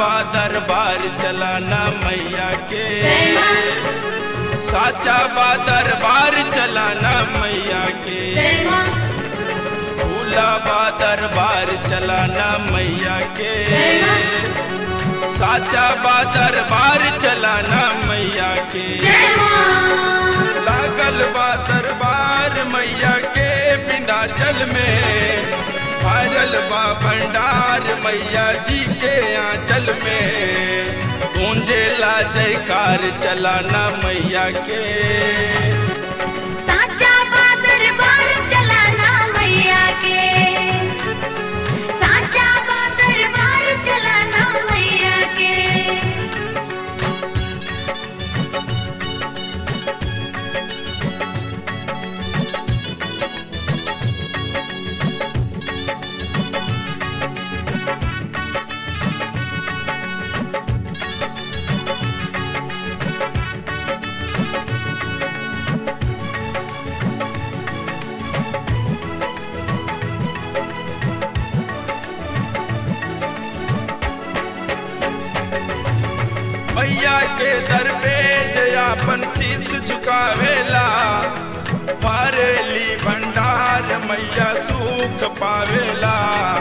बा दरबार चलाना मैया के जय माँ साचा बा दरबार चलाना मैया के जय माँ भूला बा दरबार चलाना मैया के जय माँ साचा बा दरबार चलाना मैया के जय माँ लागल बा दरबार मैया के विंध्याचल में भरल बा भंडार मैया जी के आंचल में गूंजेला जयकार चलाना मैया के साचा बादर बार चलाना मैया के साचा बादर बार चलाना मैया के मैया के दर पे जयापन शीस झुकावेला भरेली भंडार मैया सुख पावेला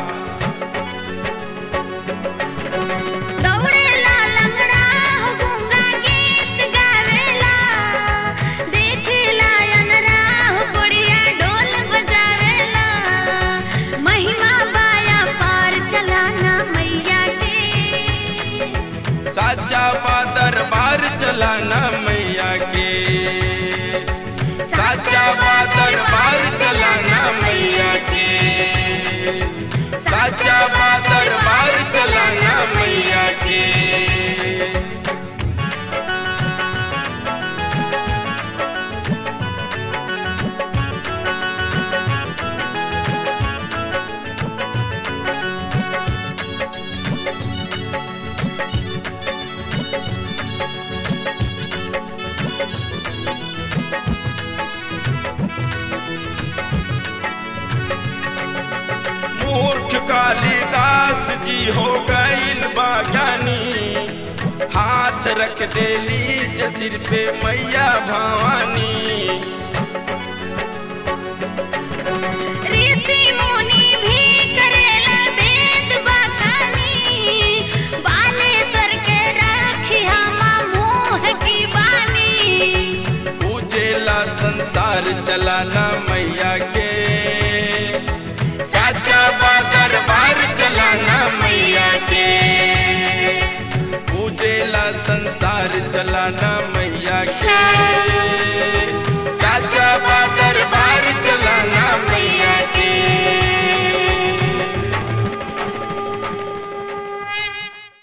दौड़ेला लंगड़ा हो गूंगा गीत गावेला देखेला अनरा हो गुड़िया ढोल बजावेला महिमा बाया पार चलाना मैया के साचा बा दरबार चलाना मैया के साचा बा दरबार चलाना मैया के साचा बा दरबार चलाना मैया के मूर्ख कालिदास जी हो गईल बागानी हाथ रख देली सिर पे मैया भवानी ऋषि मुनि भी करेला वेद बखानी बालेश्वर के राखी हम मुँह की बानी पूजेला संसार चलाना